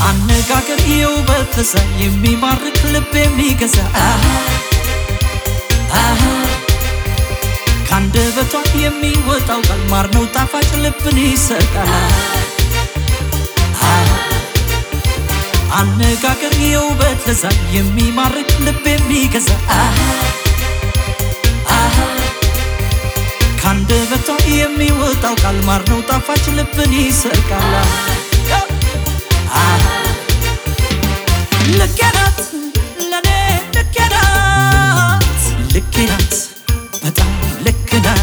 አነጋገር የውበት ለዛ የሚማርክ ልብ የሚገዛ አሃ አሃ ከአንደበቷ የሚወጣው ቃል ማር ነው ጣፋጭ ልብን ይሰርቃል። አሃ አነጋገር የውበት ለዛ የሚማርክ ልብ የሚገዛ አሃ አሃ ከአንደበቷ የሚወጣው ቃል ማር ነው ጣፋጭ ልብን ይሰርቃል። አሃ ልኬ ናት ለኔ ልኬ ናት ልኬ ናት በጣም ልክ ናት